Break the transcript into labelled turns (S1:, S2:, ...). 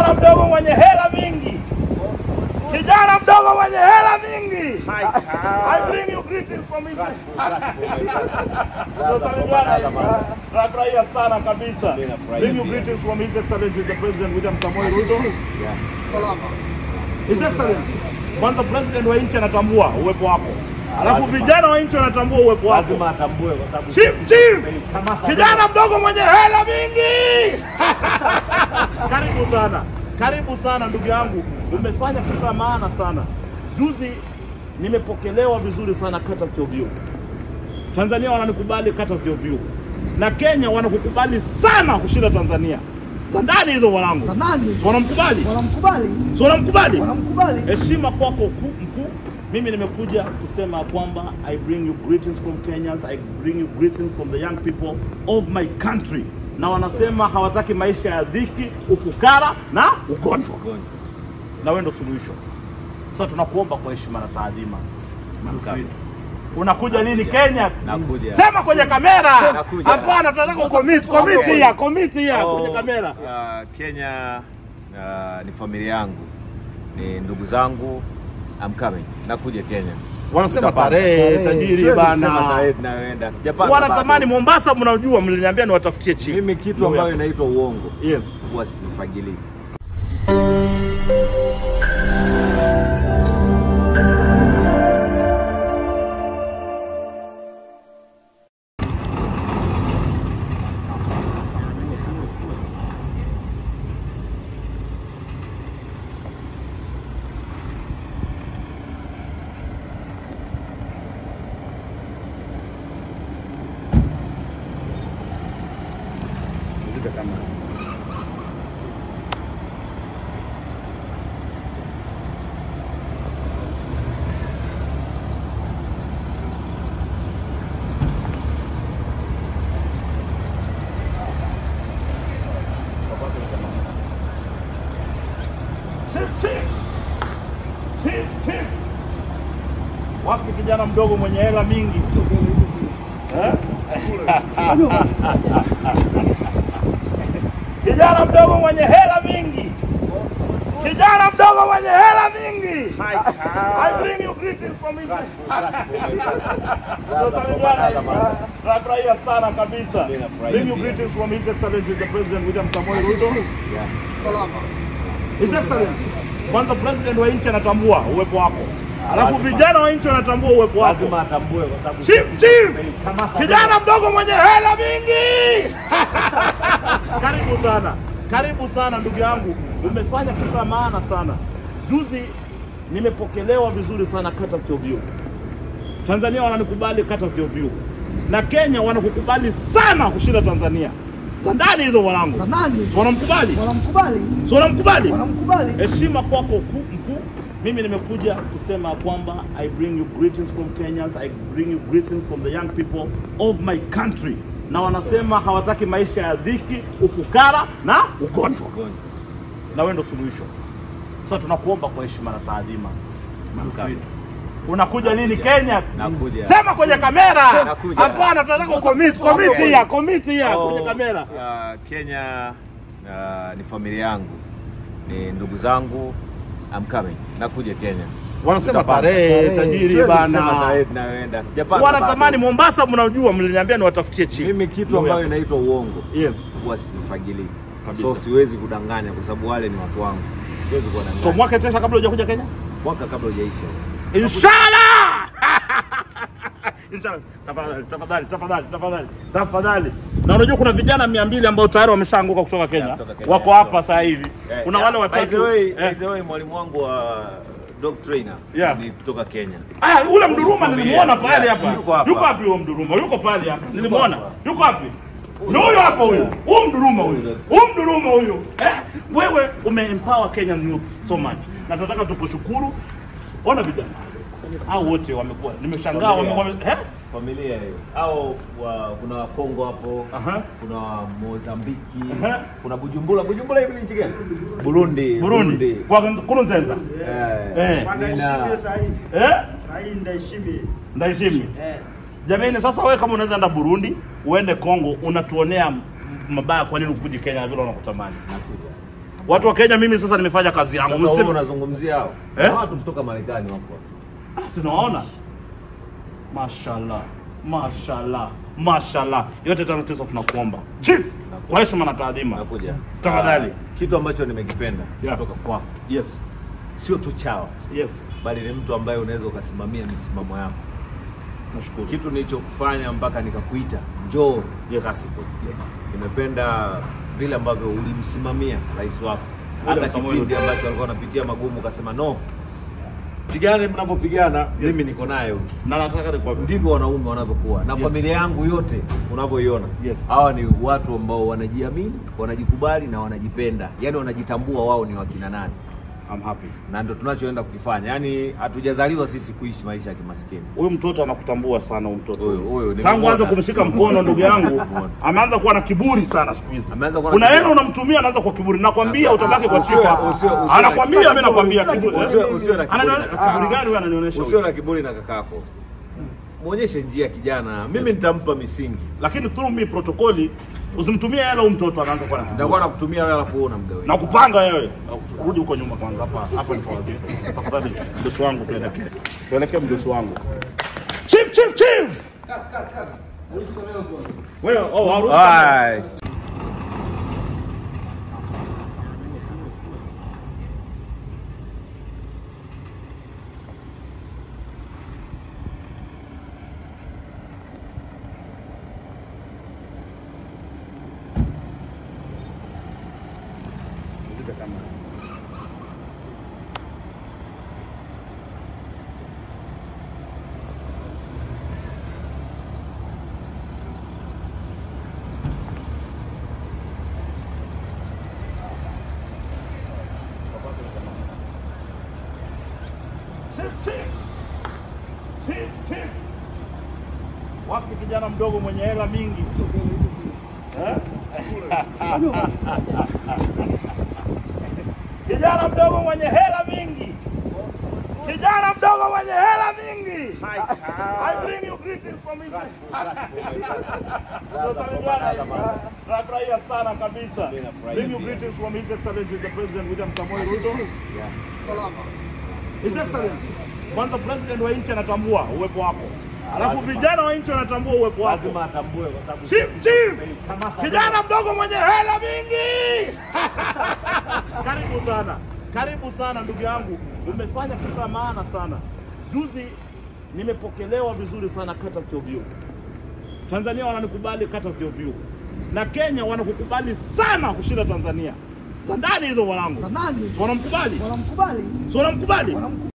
S1: kijana mdogo mwenye hela mingi, kijana mdogo mwenye hela mingi. I bring you greetings from his Nafurahia sana kabisa. Bring you greetings from His Excellency the President William Samoei Ruto. His Excellency, kwanza president wa nchi anatambua uwepo wako, alafu vijana wa nchi wanatambua uwepo wako.
S2: lazima atambue kwa sababu
S1: Chief, chief, kijana mdogo mwenye hela mingi. Karibu sana, karibu sana ndugu yangu, umefanya kitu cha maana sana. Juzi nimepokelewa vizuri sana kata sio vyu. Tanzania wananikubali kata sio vyu, na Kenya wanakukubali sana kushinda Tanzania. Sandani hizo mwanangu,
S3: Za nani?
S1: Si wanamkubali,
S3: Wanamkubali,
S1: si wanamkubali
S3: wanamkubali.
S1: heshima kwako ku- mkuu. Mimi nimekuja kusema kwamba I bring you greetings from Kenyans, I bring you greetings from the young people of my country, na wanasema hawataki maisha ya dhiki, ufukara na ugonjwa, na wewe ndo suluhisho. Sasa tunakuomba kwa heshima na taadhima, Ndugu wetu. unakuja lini Kenya?
S2: Nakuja.
S1: Sema kwenye kamera.
S2: Nakuja.
S1: Hapana, tunataka commit, commit ya, commit ya
S2: Oh,
S1: kwenye kamera.
S2: uh, Kenya uh, ni familia yangu, ni ndugu zangu. I'm coming. Nakuja Kenya.
S1: Wanasema
S2: Tutapanga.
S1: tarehe tajiri
S2: Siwezi kusema
S1: bana.
S2: tarehe tunayoenda. Sijapanga
S1: wanatamani
S2: bado.
S1: Mombasa, mnajua, mliniambia niwatafutie chief.
S2: Mimi kitu ambayo inaitwa uongo
S1: yes.
S2: huwa sifagilii.
S1: Chief, chief. Chief, chief. Wapi kijana mdogo mwenye hela mingi eh? kijana mdogo mwenye hela mingi, kijana mdogo mwenye hela mingi. I bring you greetings from his Nafurahia sana kabisa. Bring you greetings from His Excellency the President William Samoei Ruto. His Excellency, kwanza president wa nchi anatambua uwepo wako, alafu
S2: Lazima.
S1: vijana wa nchi wanatambua uwepo wako.
S2: Lazima atambue kwa sababu
S1: Chief, chief, kijana mdogo mwenye hela mingi. Karibu sana, karibu sana ndugu yangu, umefanya kitu cha maana sana. Juzi nimepokelewa vizuri sana kata sio vyu. Tanzania wananikubali kata sio vyu, na Kenya wanakukubali sana kushinda Tanzania. Sandani hizo mwanangu,
S3: Za nani?
S1: Si wanamkubali,
S3: Wanamkubali,
S1: si wanamkubali
S3: wanamkubali.
S1: heshima kwako ku- mkuu. Mimi nimekuja kusema kwamba I bring you greetings from Kenyans, I bring you greetings from the young people of my country, na wanasema hawataki maisha ya dhiki, ufukara na ugonjwa, na wewe ndo suluhisho. Sasa tunakuomba kwa heshima na taadhima, Ndugu wetu. unakuja lini Kenya?
S2: Nakuja.
S1: Sema kwenye kamera.
S2: Nakuja.
S1: Hapana, tunataka commit, commit ya, commit ya
S2: Oh,
S1: kwenye kamera.
S2: uh, Kenya uh, ni familia yangu, ni ndugu zangu. I'm coming. Nakuja Kenya.
S1: Wanasema
S2: Tutapanga.
S1: tarehe tajiri
S2: Siwezi kusema
S1: bana.
S2: tarehe tunayoenda. Sijapanga
S1: wanatamani
S2: bado.
S1: Mombasa, mnajua, mliniambia niwatafutie chief.
S2: Mimi kitu ambayo inaitwa uongo
S1: yes.
S2: huwa sifagilii,
S1: Kabisa.
S2: so siwezi kudanganya kwa sababu wale ni watu wangu, siwezi kuwadanganya.
S1: So mwaka tesha kabla hujakuja Kenya,
S2: mwaka kabla hujaisha
S1: inshallah. Inshallah. Tafadhali, tafadhali, tafadhali, tafadhali, tafadhali. Na unajua kuna vijana mia mbili ambao tayari wameshaanguka kutoka Kenya,
S2: Yeah, kutoka Kenya,
S1: wako
S2: yeah.
S1: hapa sasa hivi.
S2: Eh,
S1: Kuna
S2: yeah,
S1: wale
S2: by the
S1: watatu
S2: way,
S1: eh.
S2: by the way, mwalimu wangu wa dog trainer
S1: Yeah.
S2: ni kutoka Kenya.
S1: Ah, ule Mduruma
S2: Familia.
S1: nilimuona pale
S2: Yeah,
S1: hapa.
S2: yuko hapa.
S1: Yuko wapi huyo Mduruma? Yuko pale hapa. Nilimuona. Yuko wapi? Ni huyo hapa huyo. Huyo Mduruma huyo. Huyo Mduruma huyo. Eh, wewe umeempower Kenyan youth so much. Na tunataka tukushukuru. Ona vijana. Hao wote wamekuwa. Nimeshangaa
S2: Familia.
S1: wamekuwa eh?
S2: Familia hiyo. Au wa, kuna Wakongo hapo,
S1: Aha.
S2: kuna wa Mozambiki,
S1: Aha.
S2: kuna Bujumbura. Bujumbura hivi ni nchi gani? Burundi.
S1: Burundi. Kwa Kurunzenza.
S2: Eh.
S1: Eh.
S2: Nina-
S4: sahizi
S1: Eh?
S4: sahizi ndaishimi
S1: Ndaishimi.
S4: eh.
S1: Jamani, sasa wewe kama unaweza enda Burundi, uende Kongo, unatuonea m- mabaya, kwa nini ukuje Kenya vile wanakutamani?
S2: Nakuja.
S1: Watu wa Kenya, mimi sasa nimefanya kazi yangu.
S2: Sasa wewe
S1: Mseme
S2: unazungumzia hao.
S1: Eh?
S2: Na Watu kutoka Marekani wako. hapa.
S1: sinaona. Mashallah, mashallah, mashallah. Yote tano tisa tunakuomba chief, kwa heshima na taadhima,
S2: Nakuja.
S1: Tafadhali.
S2: Ah, Kitu ambacho nimekipenda
S1: Yeah.
S2: kutoka kwako.
S1: yes,
S2: Sio tu chawa,
S1: yes,
S2: bali ni mtu ambaye unaweza ukasimamia misimamo yako.
S1: nashukuru.
S2: Kitu nilichokufanya mpaka nikakuita njoo
S1: Yes.
S2: Kasipul.
S1: Yes.
S2: Nimependa vile ambavyo ulimsimamia rais wako, hata
S1: William Samoei
S2: kipindi
S1: Ruto.
S2: ambacho alikuwa anapitia magumu, ukasema no, pigane mnavyopigana, mimi niko naye huyu.
S1: Na nataka nikwambie
S2: Ndivyo wanaume wanavyokuwa na
S1: Yes.
S2: familia yangu yote unavyoiona.
S1: Yes.
S2: Hawa ni watu ambao wanajamini, wanajikubali na wanajipenda, yaani wanajitambua wao ni wakina nani,
S1: I'm happy.
S2: na ndo tunachoenda kukifanya. Yaani hatujazaliwa sisi kuishi maisha ya kimaskini.
S1: Huyu mtoto anakutambua sana huyu mtoto.
S2: Huyu- huyu
S1: Tangu
S2: nimemuona.
S1: anza kumshika mkono ndugu yangu,
S2: Nimemuona.
S1: ameanza kuwa na kiburi sana siku hizi.
S2: Ameanza kuwa na
S1: Kuna
S2: kiburi.
S1: hela unamtumia anaanza kwa kiburi. Nakwambia
S2: Sasa,
S1: utabaki kwa
S2: usiwe-
S1: sifa.
S2: usiwe- usiwe-
S1: Anakwambia mimi nakwambia
S3: usiwe-
S1: kiburi.
S2: usiwe- usiwe na kiburi.
S1: Ananione- kiburi gani wewe ananionyesha?
S2: Usio
S1: huyu?
S2: na kiburi na kakako, mwonyeshe njia kijana, mimi nitampa misingi,
S1: Lakini through me protokoli usimtumie hela huyu mtoto anaanza kuwa na kiburi.
S2: nitakuwa nakutumia wewe, alafu wewe unamgawia.
S1: na kupanga wewe. Rudi huko nyuma kwanza, hapa hapa ni kwa tafadhali. Mdosi wangu tuelekee, tuelekee mdosi wangu. Chief, chief, chief. Wewe oh, harusi.
S2: Ai.
S1: Chief, chief. Chief, chief. Wapi kijana mdogo mwenye hela mingi? Eh? Kijana mdogo mwenye hela mingi. Kijana mdogo mwenye hela mingi. I bring you greetings from his. Tunafurahia sana kabisa. Bring you greetings from His Excellency the President William Samoei Ruto. His Excellency, kwanza president wa nchi anatambua uwepo wako, alafu vijana wa nchi wanatambua uwepo wako.
S2: Lazima atambue kwa sababu
S1: Chief, chief, kijana mdogo mwenye hela mingi. Karibu sana, karibu sana ndugu yangu, umefanya kitu cha maana sana. Juzi nimepokelewa vizuri sana kata sio view. Tanzania wananikubali kata sio view, na Kenya wanakukubali sana kushinda Tanzania. Za ndani hizo mwanangu,
S3: Za nani?
S1: Si wanamkubali,
S3: Wanamkubali?
S1: Si wanamkubali.
S3: Wanamkubali.